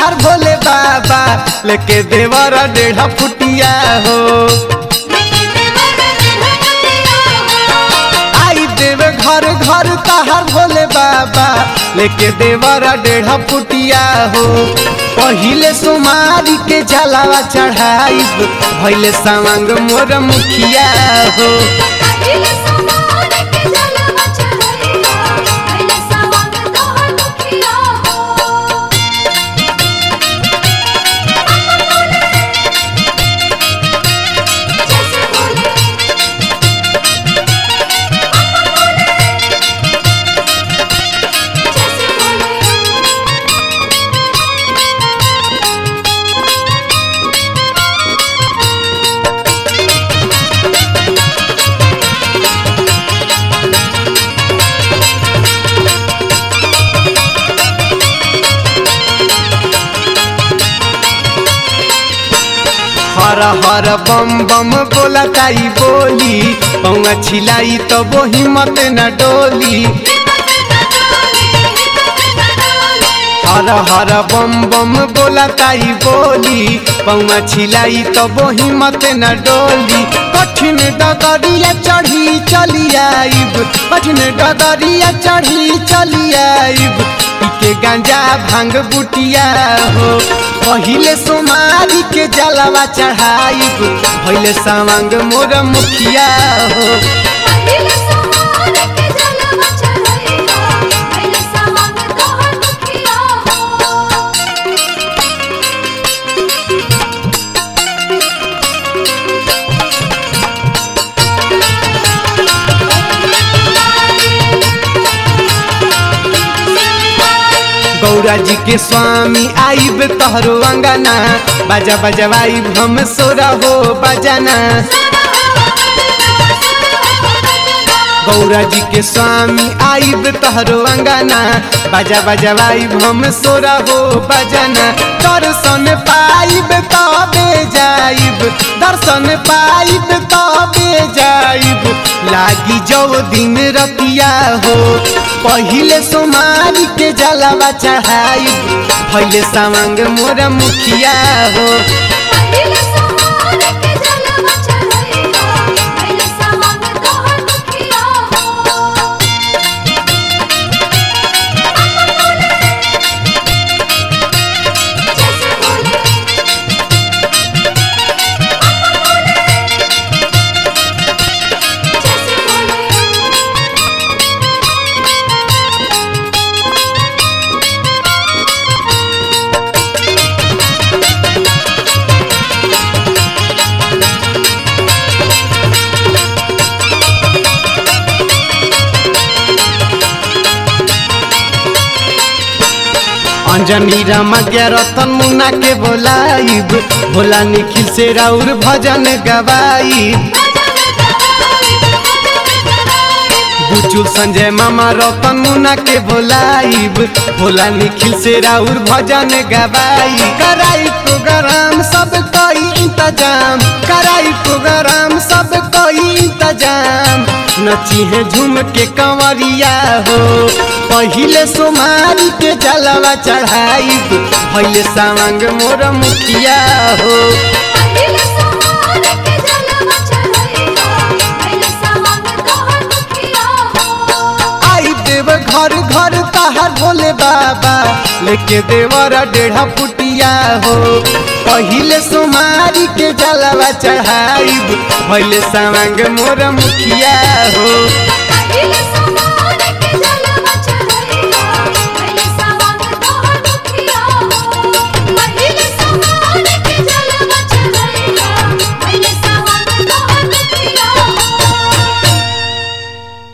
तहार भोले बाबा लेके देवर डेढ़ फुटिया हो आई देव घर घर तहार भोले बाबा लेके देवर डेढ़ फुटिया हो पहिले सोमारी के जलावा चढ़ाई भैले सावंग मोर मुखिया हो हर हर बम बम बोला ताई बोली पौआ छिलाई तो वो हिम्मत न डोली हर हर बम बम बोला ताई बोली पौआ छिलाई तो वो हिम्मत न डोली कठिन डगरिया चढ़ी चली आइब कठिन डगरिया चढ़ी चली आइब के गांजा भांग बुटिया हो पहिले सोमारी के जलवा चढ़ाइब भैले सावंग मोर मुखिया हो गौरा जी के स्वामी आइब तहरो अंगना बाजा बजवाइब हम सोरा हो बजाना गौरा जी के स्वामी आइब तहरो अंगना बाजा बजवाइब हम सोरा हो बजाना दर्शन पाइब तबे जाइब दर्शन पाइब तबे जाइब लागी जो दिन रतिया हो पहिले सोमारी के जलावा चढ़ाइब भैले सावंग मोर मुखिया हो अंजनी रामा के रतन मुन्ना के बोलाइब भोला निखिल से राउर भजन गवाइब बुचुल संजय मामा रतन मुन्ना के बोलाइब भोला निखिल से राउर भजन गवाई कराई प्रोग्राम सब कोई इंतजाम कराई प्रोग्राम सब कोई इंतजाम नची है झूम के कंवरिया हो पहिले सोमारी के जलवा चढ़ाइब भैले सावंग मोर मुखिया हो आई देव घर घर तहार भोले बाबा लेके देवर डेढ़ा फुटिया हो पहिले सोमारी के जलवा चढ़ाइब भैले सावंग मोर मुखिया हो